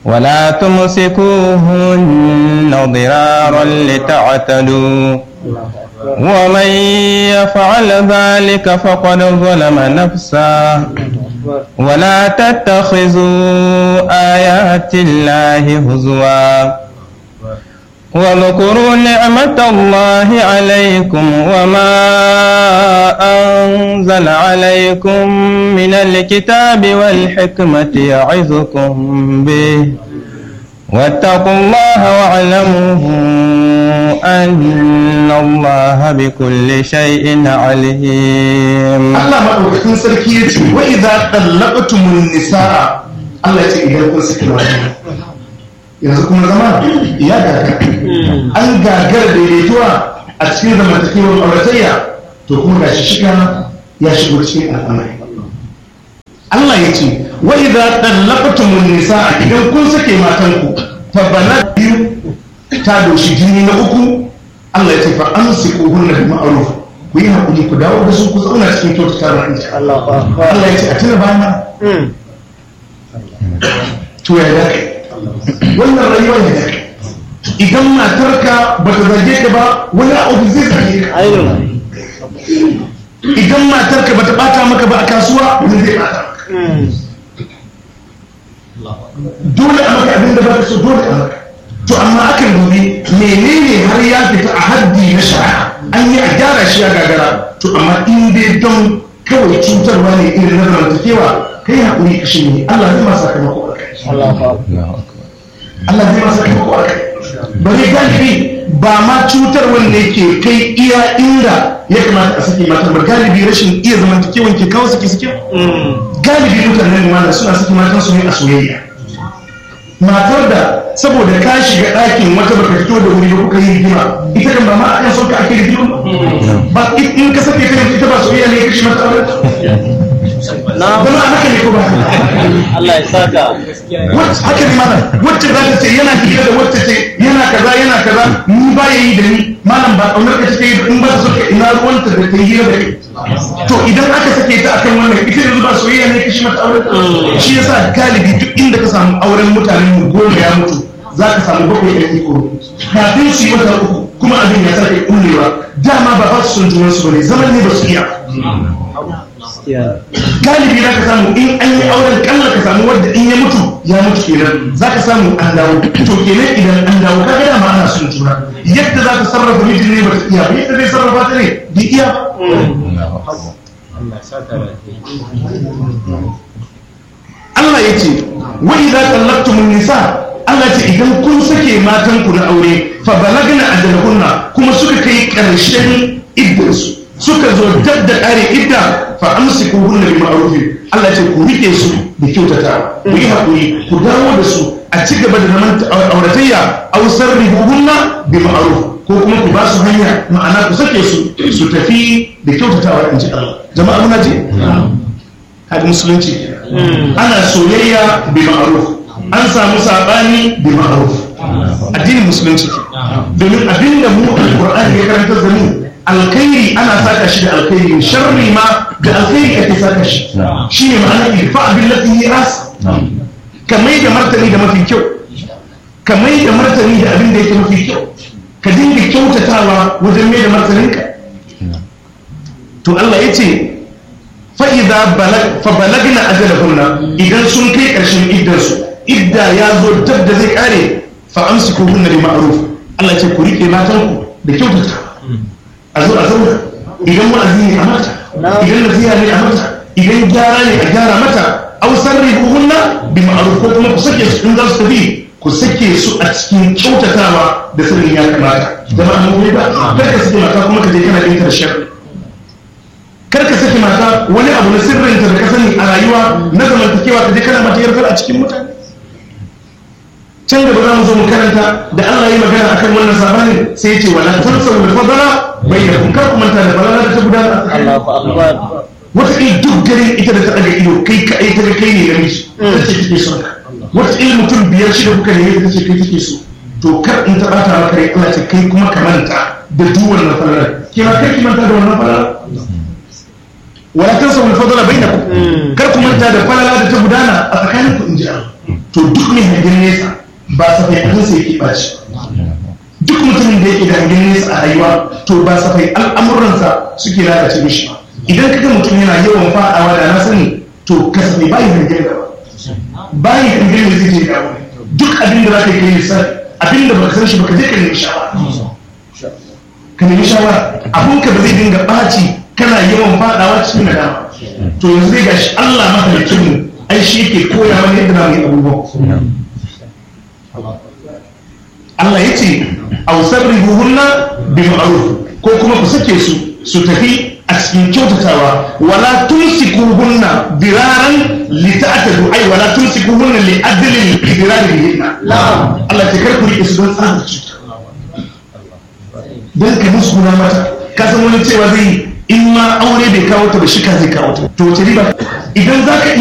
ولا تمسكوهن ضرارا لتعتدوا ومن يفعل ذلك فقد ظلم نفسه ولا تتخذوا آيات الله هزوا واذكروا نعمة الله عليكم وما أنزل عليكم من الكتاب والحكمة يعظكم به واتقوا الله واعلموا أن الله بكل شيء عليم Allah maɗaukakin sarki ya ce wa idza tallaqtumun nisaa Allah ya ce idan kun saki mata yanzu kuma zama ya gaga an gagara daidaituwa a cikin zamantakewar auratayya to kuma gashi shiga ya shigo cikin al'amari Allah ya ce wa idza tallaqtumun nisaa idan kun sake matanku fa bana biyu ta doshi jini na uku Allah ya ce fa amsikuhunna bi ma'ruf ku yi haƙuri ku dawo da su ku zauna cikin kyautata wa inji Allah ya ce a tuna bana to ya da kai wannan rayuwar ya da kai idan matarka ba ta zage ka ba wani abu zai zage ka idan matarka ba ta bata maka ba a kasuwa wani zai bata maka dole a maka abin da ba ka so dole a maka to amma akan dubi menene har ya fita a haddi na shari'a an yi a gyara shi ya gagara to amma in dai don kawai cutarwa ne irin na zamantakewa kai haƙuri ka shi ne Allah zai masa sakamako a kai Allah zai masa sakamako a kai bari galibi ba ma cutar wanda ke kai iya inda ya kamata a sake mata ba galibi rashin iya zamantakewan ke kawo suke suke galibi mutanen wanda suna sake matan su ne a soyayya matar da saboda ka shiga ɗakin wata baka fito da wuri ba kuka yi rigima ita kan ba ma akan son ka ake rigima ba in ka sake ta ita ba soyayya ne ya kashe mata aure zama a haka ne ko ba Allah ya saka haka ne mana wacce za ta ce yana hira da wacce ce yana kaza yana kaza ni ba ya yi da ni malam ba ƙaunar ka take yi in ba ta so ka ina ruwanta da ta yi hira da kai to idan aka sake ta akan wannan ita yanzu ba soyayya ne kashi mata aure shi yasa galibi duk inda ka samu auren mutanen mu goma ya mutu za ka samu bakwai ɗan iko kafin su yi wata uku kuma abin ya sake kullewa dama ba ba su son junan su bane zaman ne ba su iya galibi za ka samu in an yi auren kalla ka samu wadda in ya mutu ya mutu kenan za ka samu an dawo to kenan idan an dawo ka gada ma ana son juna yadda za ka sarrafa mijin ne ba ta iya ba yadda zai sarrafa ta ne bai iya ba Allah ya ce wa idza tallaqtumun nisa Allah ce idan kun sake matan ku na aure fa balagna ajalahunna kuma suka kai karshen iddarsu suka zo dab da kare idda fa amsikuhunna bi ma'ruf Allah ce ku rike su da kyautata ku yi hakuri ku dawo da su a ci gaba da zaman auratayya aw sarrihuhunna bi ma'ruf ko kuma ku ba su hanya ma'ana ku sake su su tafi da kyautatawa in ji Allah jama'a muna ji hadi musulunci ana soyayya bi ma'ruf an samu sabani bi ma'ruf addinin musulunci domin abinda mu alqur'ani ya karanta da mu alkhairi ana saka shi da alkhairi sharri ma da alkhairi ake saka shi shine ma'ana irfa billati hi as kamai da martani da mafi kyau kamai da martani da abin da yake mafi kyau ka dinga kyautatawa wajen mai da martaninka to Allah ya ce fa'iza fa balagna ajalahunna idan sun kai ƙarshen iddarsu idda ya zo dab da zai kare fa amsiku hunna bi ma'ruf Allah ya ce ku rike matanku da kyautata a zo a zauna idan wa'azi ne a mata idan nasiha ne a mata idan gyara ne a gyara mata aw sarrihuhunna bi ma'ruf ko kuma ku sake su in za su tafi ku sake su a cikin kyautatawa da sanin ya kamata jama'a mun ba kar ka sake mata kuma ka je kana yin karshen kar ka sake mata wani abu na sirrinta da ka sani a rayuwa na zamantakewa ka je kana mata yarfar a cikin mutane can gaba za mu zo mu karanta da Allah yi magana akan wannan sabanin sai ya ce wala tansawu da fadala bayyanakum kar ku manta da falala da ta gudana a tsakanin Allahu akbar wata il duk garin ita da ta daga ido kai ka ai ta ga kai ne namiji ta ce take son ka wata il mutum biyar shida kuka ne ta ce kai take so to kar in ta bata maka rai Allah ce kai kuma ka manta da duk wannan falala ke ma kai ki manta da wannan falala wala tansawu al-fadla bainakum kar ku manta da falala da ta gudana a tsakanin ku inji Allah to duk mai hangen nesa ba safai abin sai yake baci duk mutumin da yake da hangen nesa a rayuwa to ba safai al'amuransa suke lalace mishi ba idan kaga mutum yana yawan fadawa da na sani to kasafai bayi hangen gaba bayi hangen da zai je gaba duk abin da za ka yi kai lissafi abin da baka san shi baka je ka nemi shawara ka nemi shawara abun ka ba zai dinga ɓaci kana yawan fadawa cikin nadama to yanzu zai gashi Allah mahalicin mu ai shi yake koya mana yadda zamu yi abubuwa Allah ya ce aw sabrihuhunna bi ma'ruf ko kuma ku sake su su tafi a cikin kyautatawa wala tumsikuhunna diraran li ta'tadu ai wala tumsikuhunna li adli dirari bihinna Allah ya kar ku rike su don tsarin cuta don ka musu guna mata ka san wani cewa zai in ma aure bai kawo ta ba shi ka zai kawo ta to wace riba idan za ka